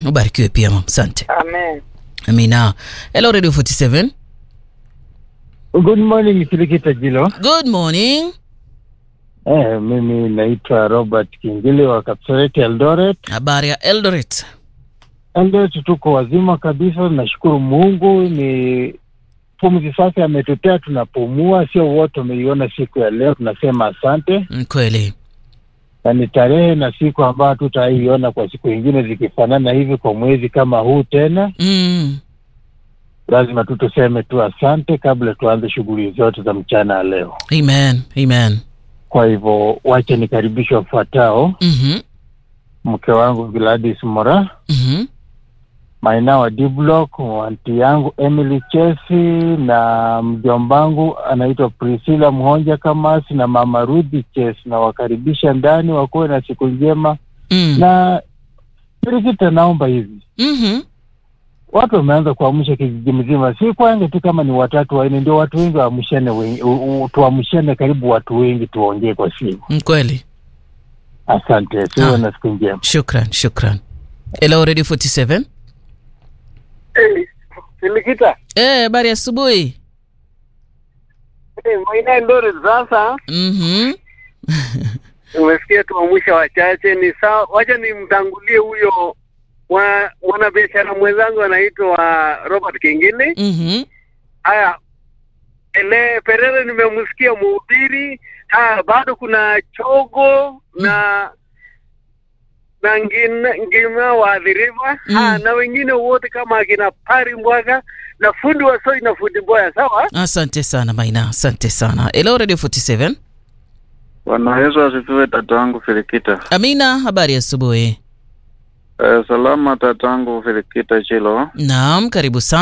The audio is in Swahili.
Ubarikiwe pia mama, asante. Amen. Amina. Hello Radio 47. Good morning Filikita Jilo. Good morning. Eh, mimi naitwa Robert Kingili wa Kapseret Eldoret. Habari ya Eldoret? Eldoret tuko wazima kabisa, nashukuru Mungu. Ni pumzi sasa ametupea, tunapumua, sio wote wameiona siku ya leo, tunasema asante, Mm, Kweli. na ni tarehe na siku ambayo tutaiona kwa siku ingine zikifanana hivi kwa mwezi kama huu tena. Mm. Lazima tu tuseme tu asante kabla tuanze shughuli zote za mchana ya leo. Amen. Amen. Kwa hivyo wache nikaribishe wafuatao: Mhm. mke wangu Gladys Mora Mhm. Maina wa D-Block, anti yangu Emily Chesi na mjombangu anaitwa Priscilla Mhonja Kamasi na mama Rudi Chesi, na wakaribisha ndani, wakuwe na siku njema. Mm. Na Pirikita, naomba hivi, Mhm. watu wameanza kuamsha kijiji mzima, si kwanza tu kama ni watatu wanne, ndio watu wengi waamshane, wengi- u- u- tuamshane karibu watu wengi, tuongee kwa simu. Mm, Kweli. Asante, siwe Ah. na siku njema. Shukran, shukran. Hello Radio 47. Hey, Filikita. Eh, habari ya asubuhi. Hey, Maina Eldoret sasa. Mhm. Umesikia tuamsha wachache ni sawa. Wacha nimtangulie huyo wa mwanabiashara mwenzangu anaitwa Robert Kingili. Mhm. Haya, ele Perere nimemsikia mhubiri. Haya, bado kuna Chogo na na ngina, ngima wa The River Mm. Haya, na wengine wote kama akina Pari Mbwaga na fundi wa Soi na fundi Boya, sawa? Asante sana Maina, asante sana. Hello Radio 47. Bwana Yesu asifiwe, tata wangu Filikita. Amina, habari ya asubuhi. Eh, salama tata wangu Filikita Chilo. Naam, karibu sana.